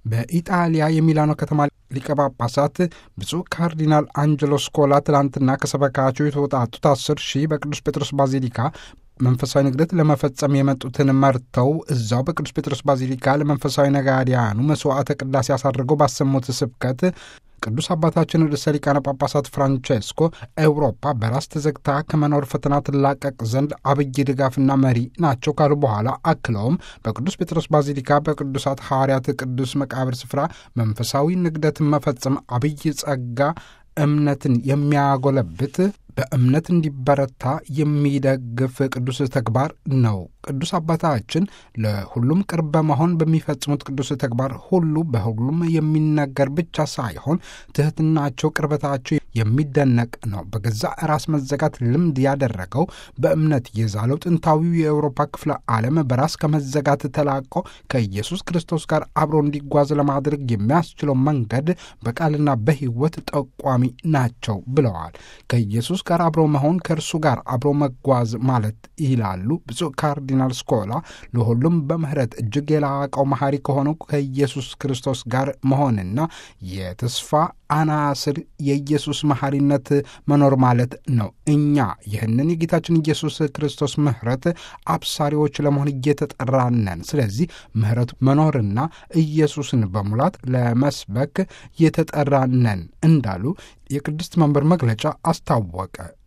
በኢጣሊያ የሚላኖ ከተማ ሊቀ ጳጳሳት ብፁዕ ካርዲናል አንጀሎ ስኮላ ትላንትና ከሰበካቸው የተወጣጡት አስር ሺህ በቅዱስ ጴጥሮስ ባዚሊካ መንፈሳዊ ንግደት ለመፈጸም የመጡትን መርተው እዛው በቅዱስ ጴጥሮስ ባዚሊካ ለመንፈሳዊ ነጋዲያኑ መስዋዕተ ቅዳሴ አሳድርገው ባሰሙት ስብከት ቅዱስ አባታችን ርዕሰ ሊቃነ ጳጳሳት ፍራንቼስኮ ኤውሮፓ በራስ ተዘግታ ከመኖር ፈተና ትላቀቅ ዘንድ አብይ ድጋፍና መሪ ናቸው ካሉ በኋላ አክለውም በቅዱስ ጴጥሮስ ባዚሊካ በቅዱሳት ሐዋርያት ቅዱስ መቃብር ስፍራ መንፈሳዊ ንግደትን መፈጸም አብይ ጸጋ እምነትን የሚያጎለብት በእምነት እንዲበረታ የሚደግፍ ቅዱስ ተግባር ነው። ቅዱስ አባታችን ለሁሉም ቅርብ በመሆን በሚፈጽሙት ቅዱስ ተግባር ሁሉ በሁሉም የሚነገር ብቻ ሳይሆን ትሕትናቸው፣ ቅርበታቸው የሚደነቅ ነው። በገዛ ራስ መዘጋት ልምድ ያደረገው በእምነት የዛለው ጥንታዊው የአውሮፓ ክፍለ ዓለም በራስ ከመዘጋት ተላቆ ከኢየሱስ ክርስቶስ ጋር አብሮ እንዲጓዝ ለማድረግ የሚያስችለው መንገድ በቃልና በሕይወት ጠቋሚ ናቸው ብለዋል። ከኢየሱስ ጋር አብሮ መሆን ከእርሱ ጋር አብሮ መጓዝ ማለት ይላሉ ብፁዕ ካርዲናል ስኮላ። ለሁሉም በምሕረት እጅግ የላቀው መሐሪ ከሆነው ከኢየሱስ ክርስቶስ ጋር መሆንና የተስፋ አናስር የኢየሱስ መሐሪነት መኖር ማለት ነው። እኛ ይህንን የጌታችን ኢየሱስ ክርስቶስ ምሕረት አብሳሪዎች ለመሆን እየተጠራነን። ስለዚህ ምሕረቱ መኖርና ኢየሱስን በሙላት ለመስበክ የተጠራነን እንዳሉ የቅድስት መንበር መግለጫ አስታወቀ።